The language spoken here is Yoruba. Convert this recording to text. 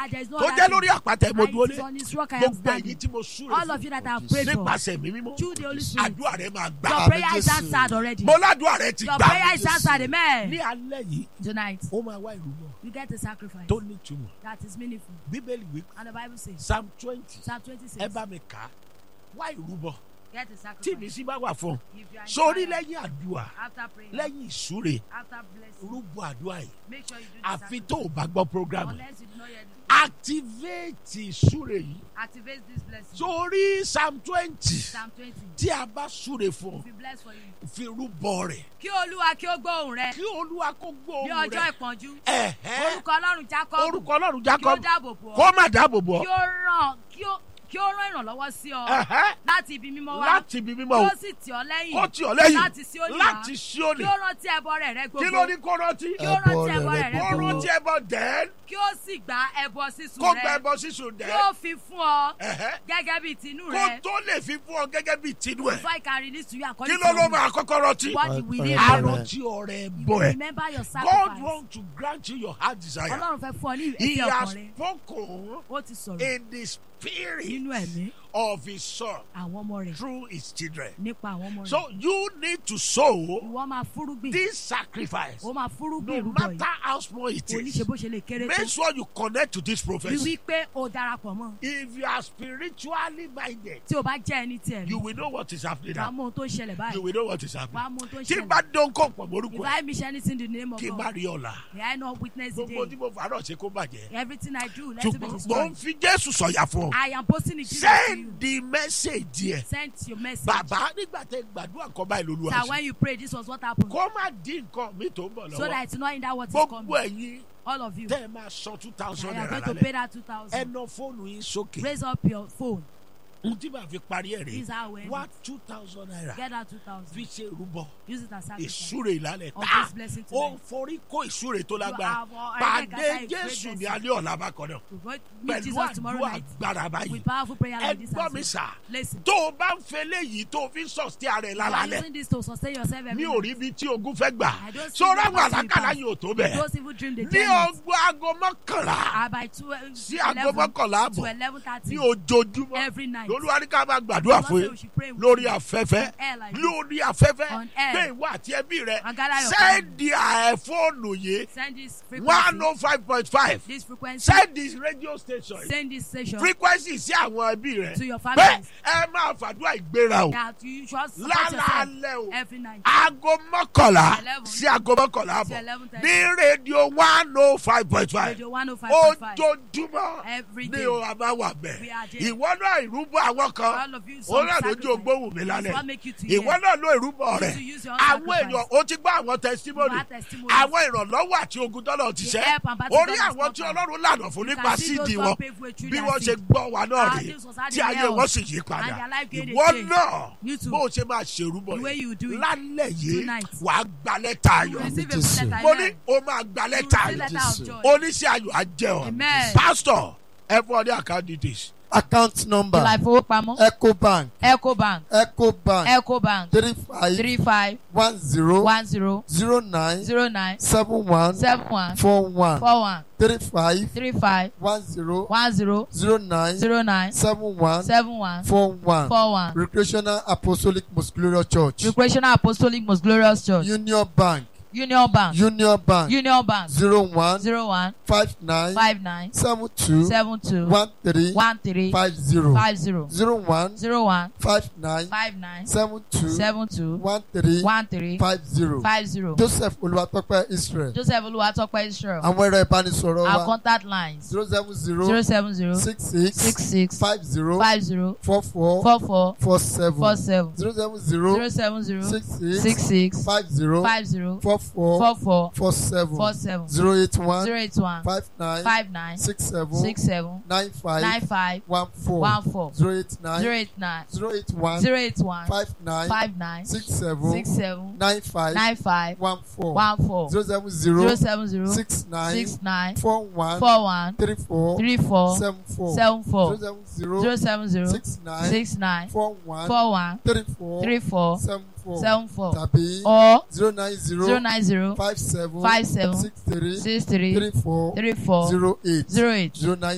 that there is no tó other jẹ́ thing. lórí àpáta mo And dúró it is lé on his rock I am gbogbo standing. ẹ̀yin tí mo súre All fún of you that I have prayed for. nípasẹ̀ mi mímọ́ Through the Holy Spirit. àdúrà rẹ máa gbà Your Àmín prayer is Jésù. answered already. mo ládùúrà rẹ ti Your gbà prayer is Jésù. answered. Amen. ní alẹ́ yìí Tonight, ó máa wá ìrúbọ you get a sacrifice tó nítumọ̀ that is meaningful. bíbélì wí And the Bible says, psalm twenty Psalm ẹ 26, bá mi kà á wá ìrúbọ get a tí mi sacrifice. sì bá wà fún un If you are sórí inspired, lẹ́yìn àdúrà after praying, lẹ́yìn ìsúre after blessing, rúbọ àdúrà yìí make sure you do the àfi sacrifice. tó o bá gbọ́ program Unless you do not yet activate ìsúre yìí activate this blessing. sórí psalm twenty Psalm 20. tí a bá súre fún If you bless for you. fi rúbọ rẹ̀ Kí Olúwa kí ó gbóhùn rẹ kí olúwa kó ní gbóhùn ọjọ́ rẹ̀ ìpọ́njú. ẹ̀hẹ́ Orúkọ Ọlọ́run Jacob orúkọ ọlọ́run kí ó jacob dáàbò bò kó ọ́. má dáàbò bò Kí ọ́ ó ràn kí ó kí ó rán ìrànlọ́wọ́ sí ọ ẹ̀hẹ́ láti ibi mímọ́ wá. láti ibi mímọ́ Kí o ó sì tì ọ́ lẹ́yìn. kó tì ọ́ lẹ́yìn Láti Síónì wá. láti Síónì Kí ó rántí ẹbọ rẹ̀ rẹ kí ló gbogbo. ní kó rántí Kí ó rántí ẹbọ rẹ̀ rẹ kó gbogbo. rántí ẹbọ dẹ́n Kí ó sì gba ẹbọ sísun kó gba rẹ. ẹbọ sísun Kí dẹ́n ó fi fún ọ ẹ̀hẹ́ gẹ́gẹ́ bí tinú kó rẹ. tó lè fi fún ọ gẹ́gẹ́ bí tinú ẹ̀ Before I can release to you kí according ló to ló your máa kọ́kọ́ rántí what you will need. Amen. àrántí ọ̀rẹ́ You bọ̀ will ẹ̀ remember your God sacrifice. want to grant you your heart desire Ọlọ́run fẹ́ fún ọ ní he ìfẹ́ has ọkàn rẹ. spoken Ó ti sọ̀rọ̀ in the spirit nínú ẹ̀mí of his son àwọn ọmọ rẹ̀ through his children nípa àwọn ọmọ rẹ̀. so you need to sow Ìwọ máa fúrúgbìn. this sacrifice Ó máa fúrúgbìn no ìrúbọ matter yìí. how small it Kò ní is ṣe bó ṣe lè kéré tó. make sure you connect to this Rí prophecy wípé o darapọ̀ mọ́. if you are spiritually minded Tí o bá jẹ́ ẹni tí ẹ̀mí. you will know what is happening Wàá now mú ohun tó ń ṣẹlẹ̀ you báyìí. will know what is Wàá happening mú ohun tó ń tí n ṣẹlẹ̀. bá dán kó pọ̀ If morúkọ ẹ̀ I miss anything in the name of kí n má God, rí ọ̀la may I not witness the gbogbo tí day. mo fàárọ̀ ṣe kó bàjẹ́ Everything I do, let it be ṣùgbọ́n mo destroyed. ń fi Jésù sọ̀yà fún ọ I am posting it Jesus to you. send the message yẹ Send your message. bàbá nígbà tẹ gbàdúrà kan báyìí lolúwa That ṣe when you pray, this was what happened. kó má dín nǹkan mi tó ń bọ̀ So lọ́wọ́ that it's not in that what is gbogbo coming. ẹ̀yin All of you. tẹ́ ẹ máa san two I thousand am naira going to lálẹ́ pay that 2000 ẹ ná fóònù yín sókè Raise up your phone. ohun tí màá fi parí ẹ̀ rè This is how we end wá it. two thousand naira Get that 2000 fi ṣe ìrúbọ Use it as sacrifice. ìsúre ìlàlẹ̀ Of tá this blessing ó tonight. forí kó ìsúre tó lágbára have already pàdé gathered a great Jésù ní blessing. alẹ́ ọ̀la bákan náà We're going to meet pẹ̀lú Jesus tomorrow àdúrà night agbára báyìí with powerful prayer ẹ like this. gbọ́ as mi well. sà Listen. tó o bá ń fẹ́ léyìí tó o fi ń sọ̀tí ara ẹ̀ You are lálálẹ̀ using this to sustain yourself every mi ò night. rí ibi tí ogun fẹ́ gbà I don't see sọ́ra the àwọn possible àlákàlà path. yìí ò tó bẹ́ẹ̀ Those evil dream they ní tell us. ọgbọ́n aago mọ́kànlá are by 12, sí aago 11 mọ́kànlá to àbọ̀ 11.30 ní ojoojúmọ́ every night. lolúwa ní ká máa gbàdúrà God fún say yín we should pray with lórí you. afẹ́fẹ́ On air like this. lórí afẹ́fẹ́ On air. pé ìwọ àti ẹbí rẹ And gather your sẹ́ẹ̀dì àẹ̀fóònù yìí Send this one frequency. oh five point five This frequency. sẹ́ẹ̀dì radio station yìí Send this station frequency sí àwọn ẹbí rẹ to your pé families ẹ máa fàdúrà ìgbéra o that you should support yourself lálaalẹ́ o every night. aago mọ́kànlá Eleven. sí aago mọ́kànlá To àbọ̀ 11:30. ní rédíò one oh five point five Radio 105.5. ojoojúmọ́ Every ní day. o àbá wà We bẹ́ẹ̀ are there. ìwọ náà ìrúbọ àwọn kan All of you, ó some náà lójú sacrifice. ògbóhùn mi It's lálẹ́ what make you to hear. ìwọ náà ló ìrúbọ rẹ to use your own àwọn sacrifice. èèyàn ó ti gbọ́ àwọn testimony You have testimonies. àwọn ìrànlọ́wọ́ àti ogun tọ́lọ̀ ti The ṣẹ́ help and battle orí God has àwọn tí conquered. ọlọ́run lànà fún You nípa can see those síìdì God wọn paved way through bí their wọ́n ṣe seed. gbọ́ wa náà How rèé this was how tí they ayé held. wọn sì yí padà And their life gained a ìwọ change. náà You too. bó o ṣe máa ṣèrúbọ The way you do yìí it. lálẹ́ yìí Tonight. wàá gba lẹ́tà You ayọ̀ receive a Jésù. letter. mo ní Amen. o máa gba You lẹ́tà receive ayọ̀ letter Jésù. of joy. oníṣẹ́ ayọ̀ á jẹ́ ọ Amen. pásítọ̀ ẹ fún ọ ní account details account number Ilé ìfowópamọ́ ecobank Ecobank ecobank Ecobank three five three five one zero one zero zero nine zero nine seven one seven one four one four one three five three five one zero one zero zero nine zero nine seven one seven one four one four one. recreational apostolic most glorious church Recreational Apostolic Most Glorious Church union bank Union Bank union bank Union Bank zero one zero one five nine five nine seven two seven two one three one three five zero five zero zero one zero one five nine five nine seven two seven two one three one three five zero five zero. joseph olúwatọ́pẹ́ israel Joseph Olúwatópẹ́ Israel. àwọn ẹ̀rọ ìbánisọ̀rọ̀ Our wa contact lines zero seven zero zero seven zero six six six six five zero five zero four four four four four seven four seven zero seven zero zero seven zero six six six six five zero five zero four four four four four seven four seven zero eight one zero eight one five nine five nine six seven six seven nine five nine five one four one four zero eight zero nine eight nine zero eight one zero eight one five nine five nine six seven six seven nine five nine five one four one four zero seven zero zero seven zero six nine six nine four one four one three four three four seven four seven zero four seven zero zero seven zero six nine six nine four one four one three four three four seven four seven four tàbí or zero nine zero zero nine zero five seven five seven six three six three three four three four zero eight zero eight zero nine